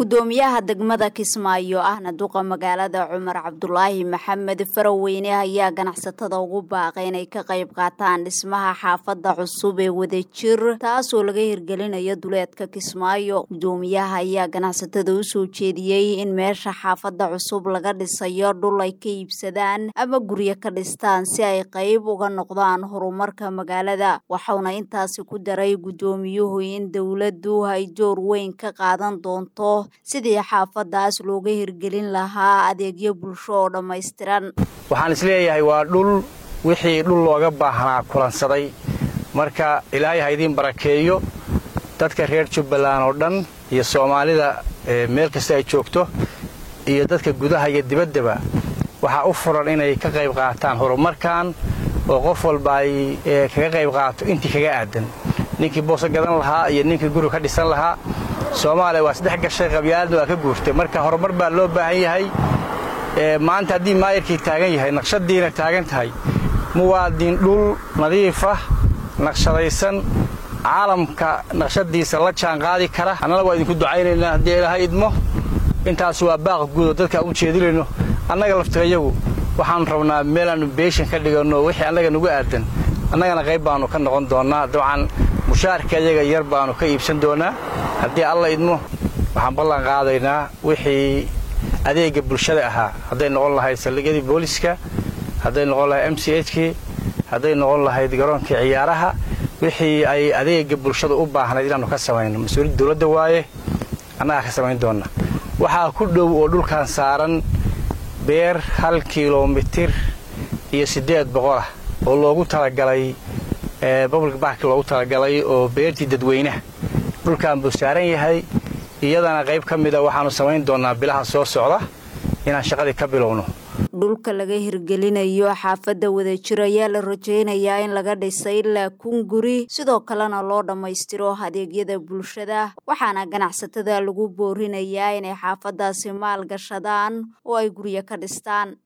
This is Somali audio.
gudoomiyaha degmada kismaayo ahna duqa magaalada cumar cabdulaahi maxamed faraweyne ayaa ganacsatada ugu baaqay inay ka qayb qaataan dhismaha xaafada cusub ee wadajir taasoo laga hirgelinayo duleedka kismaayo gudoomiyaha ayaa ganacsatada usoo jeediyey in meesha xaafada cusub laga dhisayo dhul ay ka iibsadaan ama guryo ka dhistaan si ay qayb uga noqdaan horumarka magaalada waxauna intaasi ku daray gudoomiyuhu in dowladdu ay door weyn ka qaadan doonto sidii xaafadaas looga hirgelin lahaa adeegyo bulsho oo dhammaystiran waxaan isleeyahay waa dhul wixii dhul looga baahnaa kulansaday marka ilaahay ha idiin barakeeyo dadka reer jubbaland oo dhan iyo soomaalida meel kasta ay joogto iyo dadka gudaha iyo dibaddaba waxaa u furan inay ka qayb qaataan horumarkan oo qof walba ay kaga qayb qaato intii kaga aadan ninkii booso gadan lahaa iyo ninkii guri ka dhisan lahaa soomaaliya waa saddex gashay qabyaaladna waa ka guurtay marka horumar baa loo baahan yahay maanta haddii maayarkii taagan yahay naqshadiina taagan tahay muwaadin dhul nadiifah naqshadaysan caalamka naqshadiisa la jaan qaadi kara annana waa idinku ducaynaynaa haddii ilaahay idmo intaas waa baaqa guudo dadka aan u jeedinayno annaga laftigayagu waxaannu rabnaa meelaannu beeshan ka dhiganno wixii annaga nugu aadan annagana qayb baannu ka noqon doonnaa dabcan mushaarka iyaga yar baannu ka iibsan doonnaa haddii alla idmo waxaan ballan qaadaynaa wixii adeegga bulshada ahaa hadday noqon lahayd saldhigyadii booliska hadday noqon lahayd m c hkii hadday noqon lahayd garoonkii ciyaaraha wixii ay adeegga bulshada u baahnayd inaannu ka samayno mas-uuliyadda dowladda waaye annagaa ka samayn doonna waxaa ku dhow oo dhulkan saaran beer hal kilomitir iyo siddeed boqolah oo loogu talagalay public bark loogu talagalay oo beertii dadweynaha dhulkan buu saaran yahay iyadana qayb ka mida waxaannu samayn doonnaa bilaha soo socda inaan shaqadii ka bilowno dhulka laga hirgelinayo xaafadda wadajir ayaa la rajaynayaa in laga dhisay ilaa kun guri sidoo kalena loo dhammaystiro adeegyada bulshada waxaana ganacsatada lagu boorinayaa inay xaafadaasi maal gashadaan oo ay guryo ka dhistaan